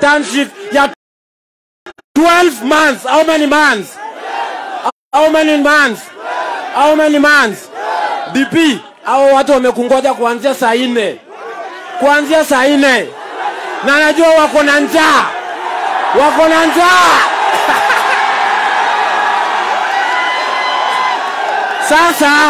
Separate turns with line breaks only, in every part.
internship ya 12 months. How many months? How many months? How many months? DP, hao watu wamekungoja kuanzia saa nne, kuanzia saa nne, na najua wako na njaa, wako na njaa. Sasa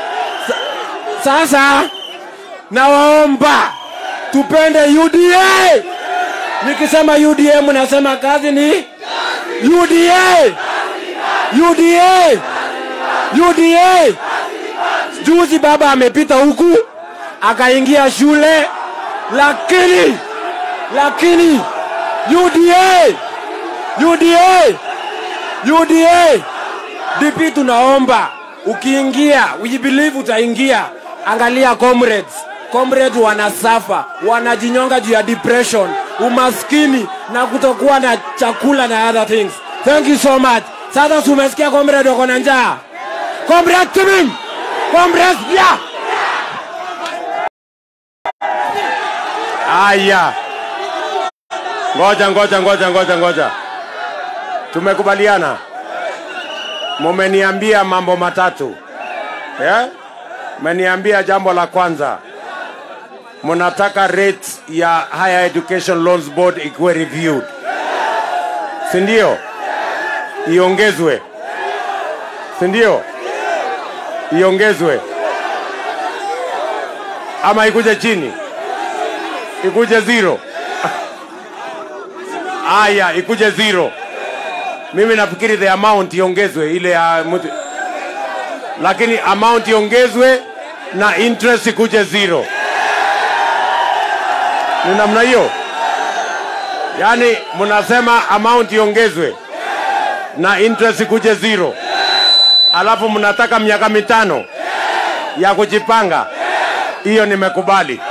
sasa nawaomba tupende UDA. Nikisema UDA mnasema kazi ni UDA, UDA, UDA. Juzi baba amepita huku akaingia shule, lakini lakini UDA, UDA, UDA. DP tunaomba ukiingia, we believe utaingia. Angalia comrades, comrades wanasafa, wanajinyonga juu ya depression, umaskini na kutokuwa na chakula na other things. Thank you so much. Sasa si umesikia comrade wako na njaa? Comrade Timim, comrade yeah.
Aya, ngoja ngoja ngoja ngoja ngoja, tumekubaliana, mumeniambia mambo matatu yeah? Meniambia jambo la kwanza, mnataka rate ya Higher Education Loans Board ikuwe reviewed, si ndio? Iongezwe, si ndio? Iongezwe ama ikuje chini? ikuje zero. Aya, ikuje zero. Mimi nafikiri the amount iongezwe ile ya mtu, lakini amount iongezwe na interest ikuje zero. Ni namna hiyo, yaani mnasema amount iongezwe na interest ikuje zero, alafu mnataka miaka mitano ya kujipanga. Hiyo nimekubali.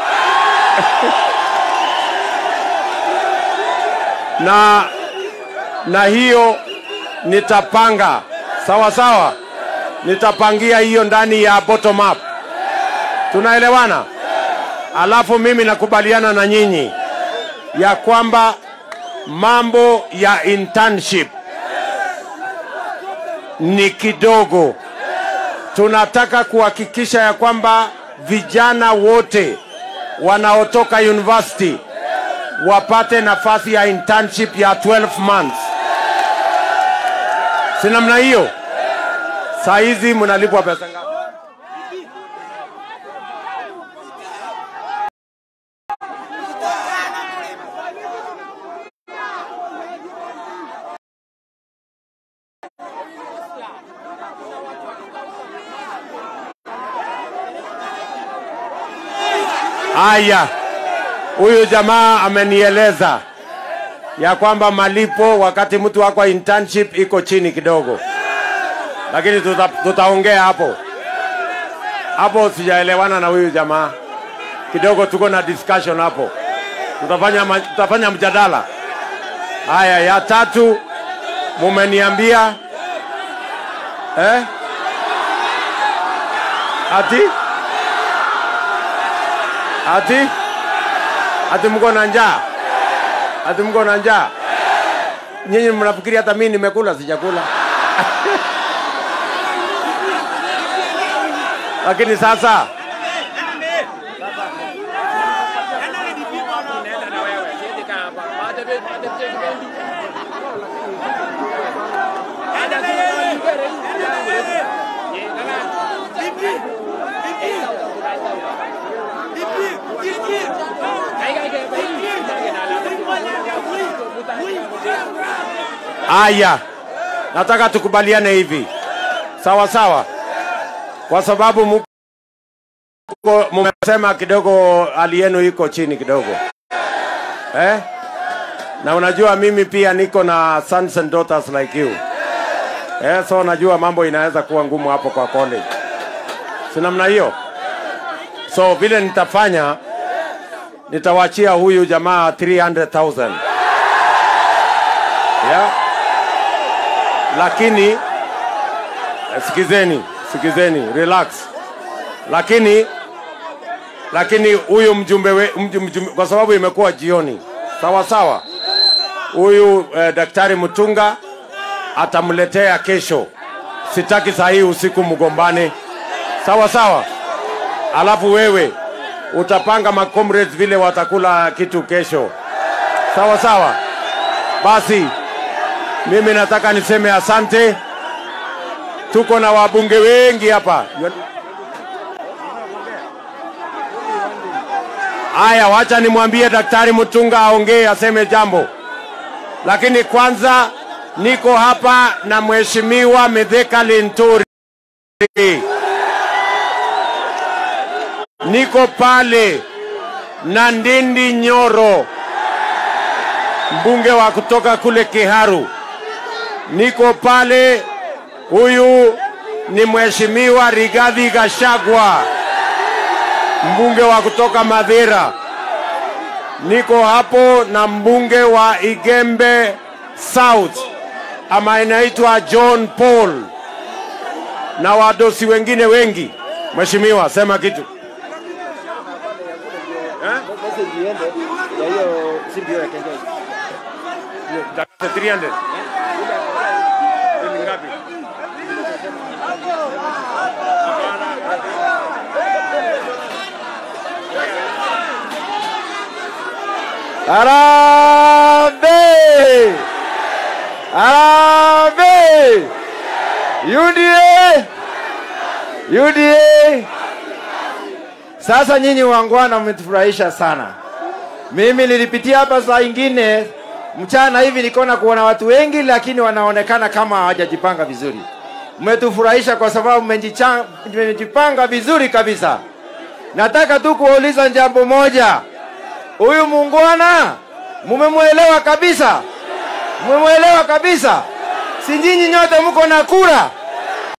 na na hiyo nitapanga sawa sawa, nitapangia hiyo ndani ya bottom up. Tunaelewana? Alafu mimi nakubaliana na nyinyi ya kwamba mambo ya internship ni kidogo. Tunataka kuhakikisha ya kwamba vijana wote wanaotoka university wapate nafasi ya internship ya 12 months. Si namna hiyo? Saa hizi mnalipwa pesa ngapi? Aya, huyu jamaa amenieleza ya kwamba malipo wakati mtu wako internship iko chini kidogo, lakini tuta, tutaongea hapo hapo. Sijaelewana na huyu jamaa kidogo, tuko na discussion hapo, tutafanya, ma- tutafanya mjadala. Haya, ya tatu mumeniambia eh? ati ati ati mko na njaa, ati mko na njaa. Nyinyi mnafikiri hata mimi nimekula? Sijakula. Lakini sasa Aya, nataka tukubaliane hivi, sawa sawa, kwa sababu muko mumesema kidogo hali yenu iko chini kidogo eh? Na unajua mimi pia niko na sons and daughters like you eh, so najua mambo inaweza kuwa ngumu hapo kwa college, si namna hiyo? So vile nitafanya, nitawachia huyu jamaa 300,000 yeah? lakini eh, sikizeni sikizeni relax lakini lakini huyu mjumbe, we, mjumbe, mjumbe kwa sababu imekuwa jioni sawa sawa huyu eh, daktari Mutunga atamletea kesho. Sitaki saa hii usiku mgombane, sawa sawa. Alafu wewe utapanga macomrades vile watakula kitu kesho, sawa sawa. Basi mimi nataka niseme asante. Tuko na wabunge wengi hapa. Haya, wacha nimwambie Daktari Mutunga aongee aseme jambo, lakini kwanza niko hapa na Mheshimiwa Mithika Linturi, niko pale na Ndindi Nyoro, mbunge wa kutoka kule Kiharu, niko pale. Huyu ni Mheshimiwa Rigathi Gachagua mbunge wa kutoka Madhira. Niko hapo na mbunge wa Igembe South ama inaitwa John Paul na wadosi wengine wengi. Mheshimiwa, sema kitu.
message iende ya hiyo simbi ya Kenya.
Dakika 300. Ni ngapi?
Harambee! Harambee! UDA! UDA! Sasa nyinyi wangwana mmetufurahisha sana. Mimi nilipitia hapa saa ingine mchana hivi nikaona kuona watu wengi, lakini wanaonekana kama hawajajipanga vizuri. Mmetufurahisha kwa sababu mmejicha- mmejipanga vizuri kabisa. Nataka tu kuwauliza jambo moja, huyu muungwana mumemwelewa kabisa? Mumemwelewa kabisa? Si nyinyi nyote mko na kura?